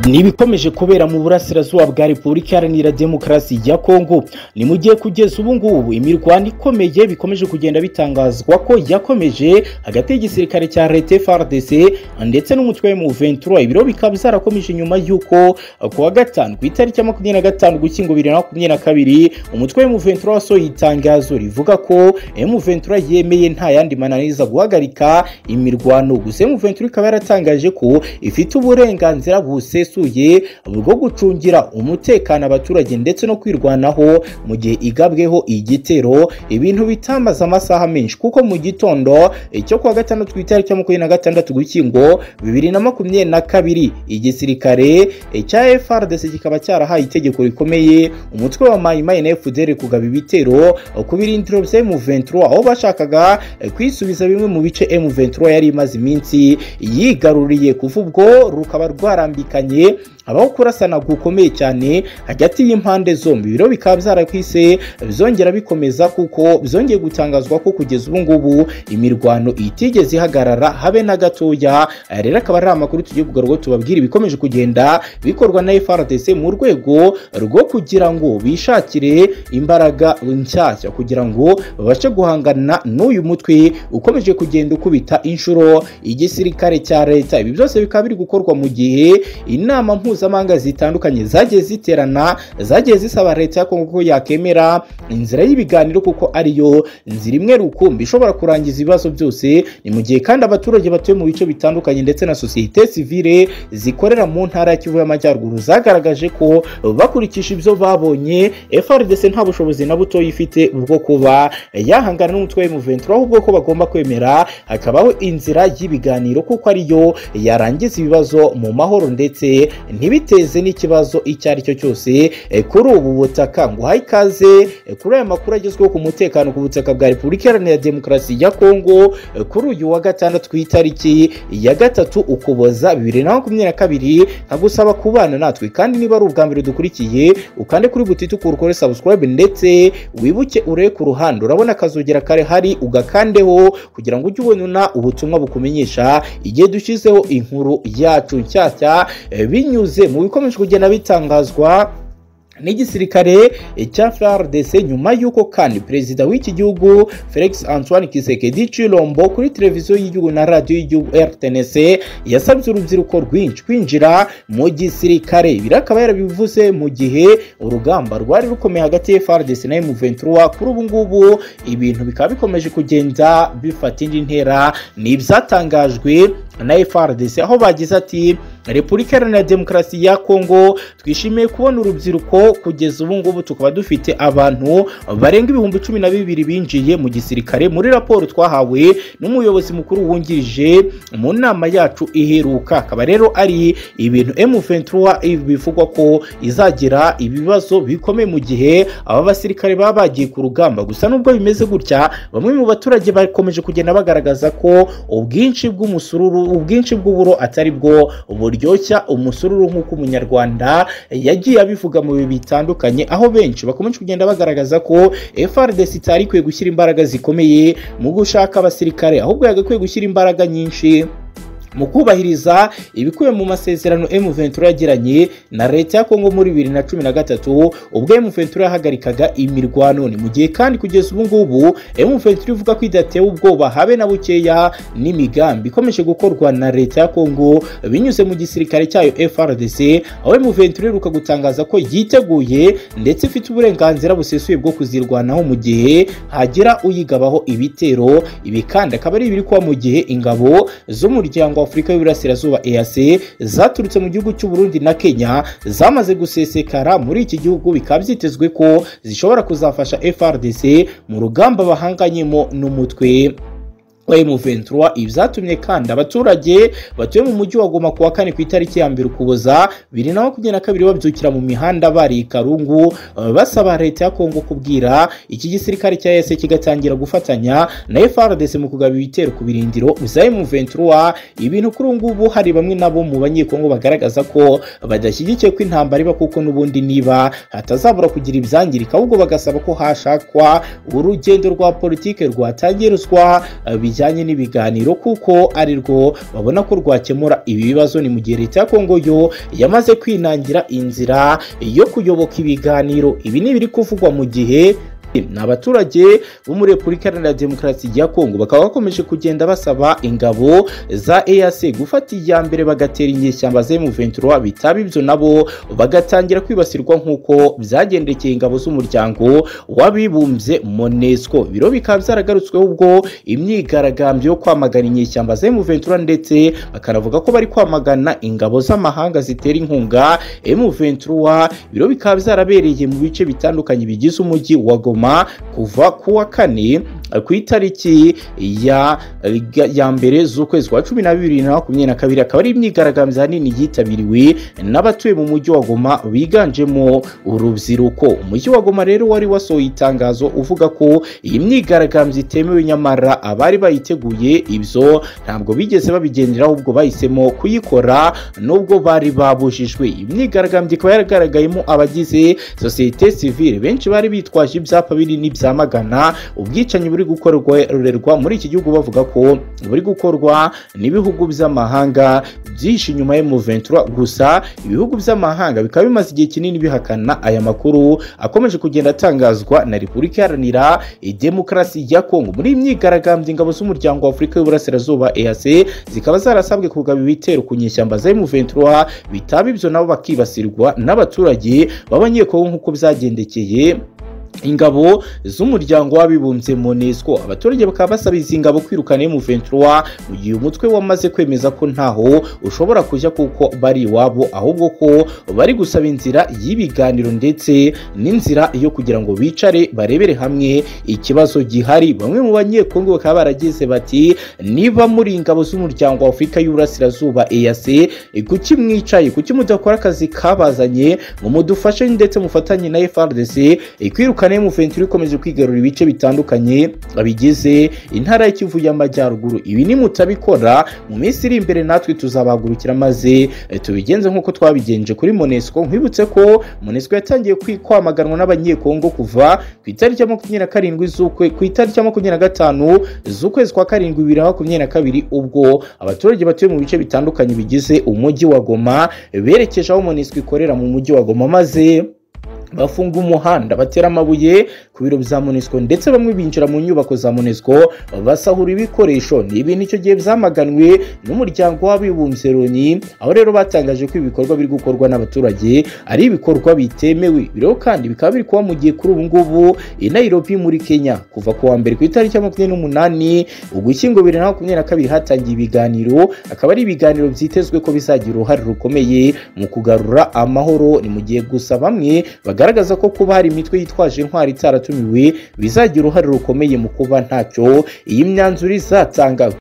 ni ibikomeje kubera mu burasirazuba bwa repubulika iharanira demokarasi ya kongo ni mu gihe kugeza ubu ngubu imirwano ikomeye bikomeje kugenda bitangazwa ko yakomeje hagati y'igisirikare cya leta frdc ndetse n'umutwe mu 23 ibiro bikaba byarakomeje nyuma y'uko kuwa gatanu ku itariki ya makumyabiri na gatanu gushyingo bibiri na makumyabiri na kabiri umutwe mu 23 wasohoye itangazo rivuga ko M23 yemeye nta yandi mananiza guhagarika imirwano gusa M23 ikaba yaratangaje ko ifite uburenganzira busesuye bwo gucungira umutekano abaturage ndetse no kwirwanaho mu gihe igabweho igitero ibintu bitamaze amasaha menshi kuko mu gitondo cyo kuwa gatandatu ku itariki ya makumyabiri na gatandatu gushyingo bibiri na makumyabiri na kabiri igisirikare cya FRDC kikaba cyarahaye itegeko rikomeye umutwe wa Maimai na FDL kugaba ibitero ku birindiro bya M23 aho bashakaga kwisubiza bimwe mu bice M23 yari imaze iminsi yigaruriye kuva ubwo rukaba rwarambikanye habaho kurasana gukomeye cyane hagati y'impande zombi ibiro bikaba byarakwise byongera bikomeza kuko byongeye gutangazwa ko kugeza ubu ngubu imirwano itigeze ihagarara habe na gatoya rero akaba ari amakuru tugiye kugarurwa tubabwira ibikomeje kugenda bikorwa na FRDC mu rwego rwo kugira ngo bishakire imbaraga nshyashya kugira ngo babashe guhangana n'uyu mutwe ukomeje kugenda ukubita inshuro igisirikare cya leta ibi byose bikaba biri gukorwa mu gihe inama mpuzamahanga mpuzamahanga zitandukanye zagiye ziterana zagiye zisaba leta ya kongo ko yakemera inzira y'ibiganiro kuko ariyo nzira imwe rukumbi ishobora kurangiza ibibazo byose ni mu gihe kandi abaturage batuye mu bice bitandukanye ndetse na sosiyete sivile zikorera mu ntara ya kivu y'amajyaruguru zagaragaje ko bakurikisha ibyo babonye frdc nta bushobozi na buto ifite bwo kuba yahangana n'umutwe w'umuventura ahubwo ko bagomba kwemera hakabaho inzira y'ibiganiro kuko ariyo yarangiza ibibazo mu mahoro ndetse ntibiteze n'ikibazo icyo ari cyo cyose kuri ubu butaka ngo uhaye ikaze kuri aya makuru agezweho ku mutekano ku butaka bwa repubulika iharanira demokarasi ya kongo kuri uyu wa gatandatu ku itariki ya gatatu ukuboza bibiri na makumyabiri na kabiri nkagusaba kubana natwe kandi niba ari ubwa mbere dukurikiye ukande kuri butiti ukore sabusikarayibe ndetse wibuke urebe ku ruhande urabona akazogera kare hari ugakandeho kugira ngo ujye ubona ubutumwa bukumenyesha igihe dushyizeho inkuru yacu nshyashya binyuze binyuze mu bikomeje kugenda bitangazwa n'igisirikare cya FARDC nyuma y'uko kandi perezida w'iki gihugu Felix Antoine Kisekedi Chilombo kuri televiziyo y'igihugu na radiyo y'igihugu RTNC yasabye urubyiruko rwinshi kwinjira mu gisirikare ibi akaba yarabivuze mu gihe urugamba rwari rukomeye hagati ya FARDC na M23 kuri ubu ngubu ibintu bikaba bikomeje kugenda bifata indi ntera ni ibyatangajwe na FARDC aho bagize ati repubulika iharanira demokarasi ya kongo twishimiye kubona urubyiruko kugeza ubu ngubu tukaba dufite abantu barenga ibihumbi cumi na bibiri binjiye mu gisirikare muri raporo twahawe n'umuyobozi mukuru wungirije mu nama yacu iheruka akaba rero ari ibintu M23 bivugwa ko izagira ibibazo bikomeye mu gihe aba basirikare baba bagiye ku rugamba gusa nubwo bimeze gutya bamwe mu baturage bakomeje kugenda bagaragaza ko ubwinshi bw'umusururu ubwinshi bw'uburo atari bwo buryoshya umusururu nk'uko umunyarwanda yagiye abivuga mu bihe bitandukanye aho benshi bakomeje kugenda bagaragaza ko FRDC itari ikwiye gushyira imbaraga zikomeye mu gushaka abasirikare ahubwo yagakwiye gushyira imbaraga nyinshi mu kubahiriza ibikubiye mu masezerano M23 yagiranye na leta ya Kongo muri 2013 ubwo M23 yahagarikaga imirwano ni mu gihe kandi kugeza ubu ngubu M23 ivuga ko idatewe ubwoba habe na bukeya n'imigambi ikomeje gukorwa na leta ya Kongo binyuze mu gisirikare cyayo FRDC aho M23 iheruka gutangaza ko yiteguye ndetse ifite uburenganzira busesuye bwo kuzirwanaho mu gihe hagira uyigabaho ibitero ibi kandi akaba ari ibiri kuba mu gihe ingabo z'umuryango afurika y'uburasirazuba EAC zaturutse mu gihugu cy'u Burundi na Kenya zamaze gusesekara muri iki gihugu bikaba byitezwe ko zishobora kuzafasha FRDC mu rugamba bahanganyemo n'umutwe M23 ibyatumye kandi abaturage batuye mu mujyi wa Goma kuwa kane ku itariki ya mbere ukuboza bibiri na makumyabiri na kabiri babyukira mu mihanda bari Karungu basaba leta ya Kongo kubwira iki gisirikare cya EAC kigatangira gufatanya na FARDC mu kugaba ibitero ku birindiro bya M23 ibintu kuri ngubu hari bamwe nabo mu banyekongo bagaragaza ko badashyigikiye ko intambara iba kuko n'ubundi niba hatazabura kugira ibyangirika ahubwo bagasaba ko hashakwa urugendo rwa politike rwatangirizwa bijya bijyanye n'ibiganiro kuko ari rwo babona ko rwakemura ibi bibazo ni mu gihe leta ya kongo yo yamaze kwinangira inzira yo kuyoboka ibiganiro ibi ni ibiri kuvugwa mu gihe ni abaturage bo muri repubulika iharanira demokarasi ya kongo bakaba bakomeje kugenda basaba ingabo za ease gufata iya mbere bagatera inyeshyamba za emuventura bitaba ibyo nabo bagatangira kwibasirwa nk'uko byagendekeye ingabo z'umuryango w'abibumbye monesco biro bikaba byaragarutsweho ubwo imyigaragambyo yo kwamagana inyeshyamba za emuventura ndetse bakanavuga ko bari kwamagana ingabo z'amahanga zitera inkunga emuventura biro bikaba byarabereye mu bice bitandukanye bigize umujyi wa goma kuva ku wa kane ku itariki ya ya mbere z'ukwezi kwa cumi na bibiri na makumyabiri na kabiri akaba ari imyigaragambyo ahanini yitabiriwe n'abatuye mu mujyi wa goma biganjemo urubyiruko umujyi wa goma rero wari wasohoye itangazo uvuga ko iyi myigaragambyo itemewe nyamara abari bayiteguye ibyo ntabwo bigeze babigendera ahubwo bahisemo kuyikora nubwo bari babujijwe iyi myigaragambyo ikaba yaragaragayemo abagize sosiyete sivile benshi bari bitwaje ibyapa binini byamagana ubwicanyi buri gukorerwa muri iki gihugu bavuga ko buri gukorwa n'ibihugu by'amahanga byinshi nyuma ya muventura gusa ibihugu by'amahanga bikaba bimaze igihe kinini bihakana aya makuru akomeje kugenda atangazwa na repubulika iharanira demokarasi ya kongo muri myigaragambyo ingabo z'umuryango wa afurika y'uburasirazuba ease zikaba zarasabwe kugaba ibitero ku nyeshyamba za muventura bitaba ibyo nabo bakibasirwa n'abaturage b'abanyekongo nk'uko byagendekeye ingabo z'umuryango w'abibumbye monesco abaturage bakaba basaba izi ngabo kwirukana emuventura mu gihe umutwe wamaze kwemeza ko ntaho ushobora kujya kuko bari iwabo ahubwo ko bari gusaba inzira y'ibiganiro ndetse n'inzira yo kugira ngo bicare barebere hamwe ikibazo gihari bamwe mu banyekongo bakaba barageze bati niba muri ingabo z'umuryango wa afurika y'uburasirazuba ease kuki mwicaye kuki mudakora akazi kabazanye ngo mudufashe ndetse mufatanye na frdc kwirukana kane muventuri ikomeje kwigarura ibice bitandukanye bigize intara y'ikivu y'amajyaruguru ibi ni mutabikora mu minsi iri imbere natwe tuzabahagurukira maze tubigenze nk'uko twabigenje kuri monesco nkwibutse ko monesco yatangiye kwamaganwa n'abanyekongo kuva ku itariki ya makumyabiri na karindwi z'ukwe ku itariki ya makumyabiri na gatanu z'ukwezi kwa karindwi bibiri na makumyabiri na kabiri ubwo abaturage batuye mu bice bitandukanye bigize umujyi wa goma berekeje aho monesco ikorera mu mujyi wa goma maze bafunga umuhanda batera amabuye ku biro bya monesco ndetse bamwe binjira mu nyubako za monesco basahura ibikoresho ni ibintu icyo gihe byamaganwe n'umuryango w'abibumbye loni aho rero batangaje ko ibikorwa biri gukorwa n'abaturage ari ibikorwa bitemewe rero kandi bikaba biri kuba mu gihe kuri ubu ngubu i nairobi muri kenya kuva ku wa mbere ku itariki ya makumyabiri n'umunani ugushyingo bibiri na makumyabiri na kabiri hatangiye ibiganiro akaba ari ibiganiro byitezwe ko bizagira uruhare rukomeye mu kugarura amahoro ni mu gihe gusa bamwe bagaragaza ko kuba hari imitwe yitwaje intwari itaratumiwe bizagira uruhare rukomeye mu kuba ntacyo iyi myanzuro izatanga